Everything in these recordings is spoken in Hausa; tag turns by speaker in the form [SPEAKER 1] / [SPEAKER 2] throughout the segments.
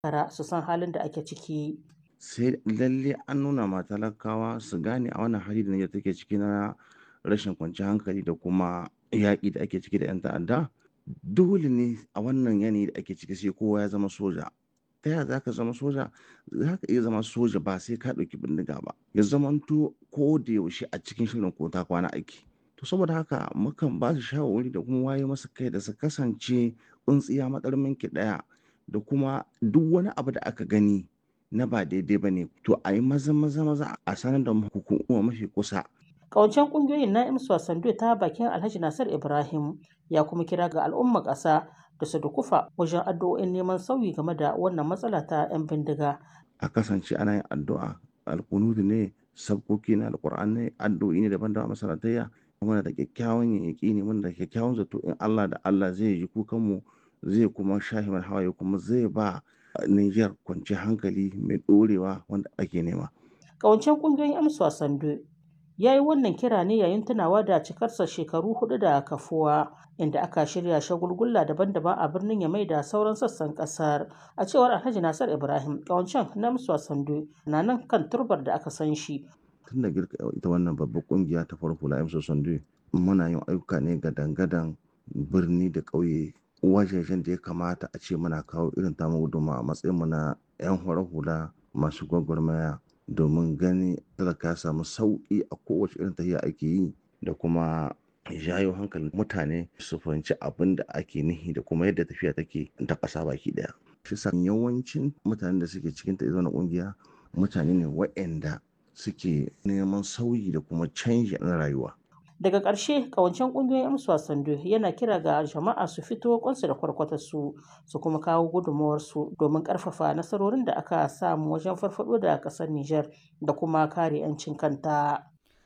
[SPEAKER 1] kara su san halin da ake ciki.
[SPEAKER 2] sai lalle an nuna ma talakawa su gane a wannan hali da Nijar take ciki na rashin kwanciyar hankali da kuma yaƙi da ake ciki da 'yan ta'adda dole ne a wannan yanayi da ake ciki sai kowa ya zama soja ta yaya za ka zama soja za ka iya zama soja ba sai ka ɗauki bindiga ba ya zamanto ko da yaushe a cikin shirin ko ta kwana aiki to saboda haka mukan ba su shawarwari da kuma waye masa kai da su kasance tsuntsiya matsarmin ki ɗaya da kuma duk wani abu da aka gani na ba daidai ba ne to a yi maza maza maza a sanar da hukuma mafi kusa
[SPEAKER 1] Ƙawancen ƙungiyoyin na imsu Sando ta bakin Alhaji Nasir Ibrahim ya kuma kira ga al'ummar ƙasa da su dukufa wajen addu'o'in neman sauyi game da wannan matsala ta 'yan bindiga.
[SPEAKER 2] a kasance ana yin addu'a alkunudu ne sabkoki na alkur'an ne addu'o'i ne daban-daban masalatayya muna da kyakkyawan yaƙi ne muna da kyakkyawan zato in Allah da Allah zai ji kukanmu zai kuma shahi mana hawaye kuma zai ba Niger kwanciyar hankali mai ɗorewa wanda ake nema.
[SPEAKER 1] Ƙawancen ƙungiyoyin imsu Sando ya yi wannan kira ne yayin tunawa da cikarsa shekaru hudu da kafuwa inda aka shirya shagulgulla daban-daban a birnin Yamai da sauran sassan kasar a cewar Alhaji Nasir Ibrahim kawancan na Musa Sando na nan kan turbar da aka san shi
[SPEAKER 2] Tun da girka ita wannan babbar kungiya ta farko la Emso Sando muna yin ayyuka ne ga dangadan birni da ƙauye wajejen da ya kamata a ce muna kawo irin tamu guduma a matsayin mu na 'yan horar hula masu gwagwarmaya domin gani talaka ya samu sauƙi a kowace irin tafiya ake yi da kuma jayo hankalin mutane su fahimci abin da ake nihi da kuma yadda tafiya take ta ƙasa baki ɗaya. Shi sa yawancin mutanen da suke cikin ta na ƙungiya mutane ne waɗanda suke neman sauyi da kuma canji na rayuwa.
[SPEAKER 1] daga ƙarshe kawancen ƙungiyoyin amsa sando yana kira ga jama'a su fito kwansu da kwarkwatarsu su kuma kawo gudunmawarsu domin ƙarfafa nasarorin da aka samu wajen farfado da ƙasar Nijar da kuma kare 'yancin kanta.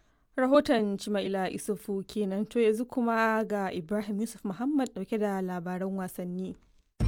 [SPEAKER 3] Rahoton Cima'ila Isufu kenan to yanzu kuma ga Ibrahim Yusuf Muhammad dauke da labaran wasanni.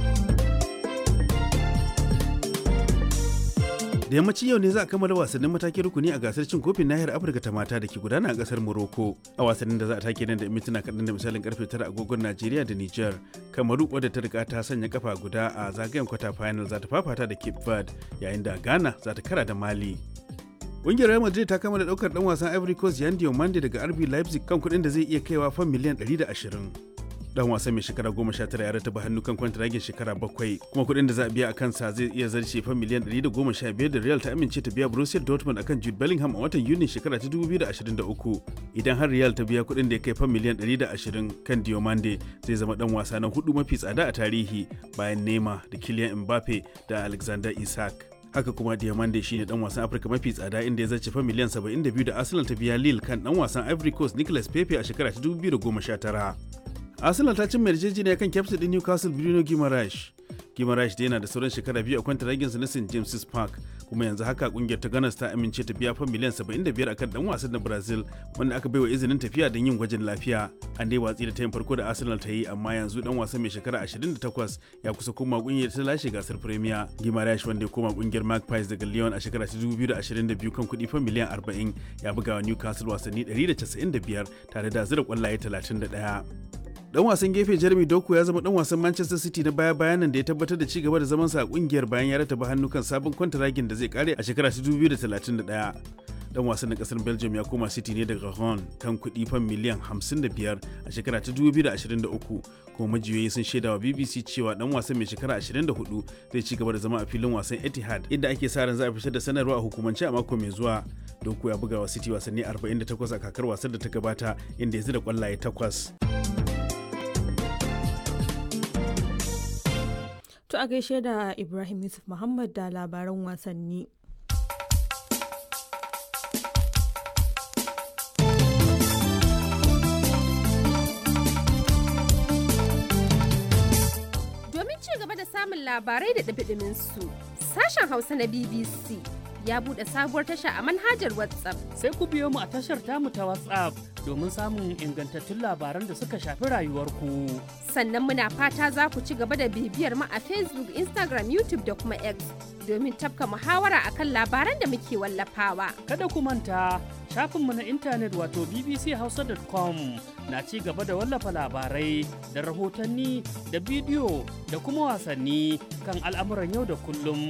[SPEAKER 4] da yammacin yau ne za a kammala wasannin matakin rukuni a gasar cin kofin nahiyar afirka ta mata da ke gudana a kasar morocco a wasannin da za a take nan da mintuna kaɗan da misalin karfe tara agogon najeriya da niger kamaru wadda ta riga ta sanya kafa guda a zagayen kwata final za ta fafata da cape verde yayin da ghana za ta kara da mali Ƙungiyar Real Madrid ta kammala ɗaukar ɗan wasan Ivory Coast Yan Diomande daga RB Leipzig kan kuɗin da zai iya kaiwa fan miliyan 120. dan wasan mai shekara goma sha tara ya rataba hannu kan kwantiragin shekara bakwai kuma kuɗin da za a biya a kansa zai iya zarce fa miliyan ɗari da goma sha biyar da real ta amince ta biya borussia dortmund akan jude bellingham a watan yuni shekara ta dubu biyu da ashirin da uku idan har real ta biya kuɗin da ya kai fa miliyan ɗari da ashirin kan diomande zai zama dan wasa na hudu mafi tsada a tarihi bayan nema da kylian mbappe da alexander isak haka kuma diamande shine dan wasan afirka mafi tsada inda ya zarce fa miliyan 72 da arsenal ta biya lille kan dan wasan ivory coast nicolas pepe a shekara ta 2019 arsenal ta cin yarjejeniya kan kyaftin din newcastle bruno guimaraes guimaraes da yana da sauran shekara biyu a kwanta raginsa na st james's park kuma yanzu haka kungiyar ta ganas ta amince ta biya fan miliyan 75 akan dan wasan na brazil wanda aka baiwa izinin tafiya don yin gwajin lafiya an dai watsi da tayin farko da arsenal ta yi amma yanzu dan wasan mai shekara 28 ya kusa koma kungiyar ta lashe gasar premier guimaraes wanda ya koma kungiyar magpies daga lyon a shekara 2022 kan kuɗi fan miliyan 40 ya buga wa newcastle wasanni 195 tare da zira kwallaye 31 dan wasan gefe Jeremy Doku ya zama dan wasan Manchester City na baya bayan nan da ya tabbatar da ci gaba da zaman sa a kungiyar bayan ya rataba hannu kan sabon kwantaragin da zai kare a shekara 2031. Dan wasan na kasar Belgium ya koma City ne daga Rouen kan kuɗi fan miliyan 55 a shekara ta 2023 kuma majiyoyi sun shaida wa BBC cewa dan wasan mai shekara 24 zai ci gaba da zama a filin wasan Etihad inda ake sa ran za a fitar da sanarwa a hukumance a mako mai zuwa. Doku ya buga wa City wasanni 48 a kakar wasan da ta gabata inda ya zira kwallaye takwas.
[SPEAKER 3] To a gaishe da Ibrahim Yusuf Muhammad da labaran wasanni.
[SPEAKER 5] Domin ci gaba da samun labarai da ɗabiɗimin su, sashen Hausa na BBC ya buɗe sabuwar tasha a manhajar WhatsApp.
[SPEAKER 6] Sai ku biyo mu a tashar tamu ta WhatsApp domin samun ingantattun labaran da suka shafi rayuwarku.
[SPEAKER 5] Sannan muna fata za ku ci gaba da bibiyar mu a Facebook, Instagram, YouTube da kuma X domin tafka muhawara akan labaran da muke wallafawa.
[SPEAKER 6] Kada ku manta Shafinmu na intanet wato bbchausa.com na ci gaba da wallafa labarai da rahotanni da bidiyo da kuma wasanni kan al'amuran yau da kullum.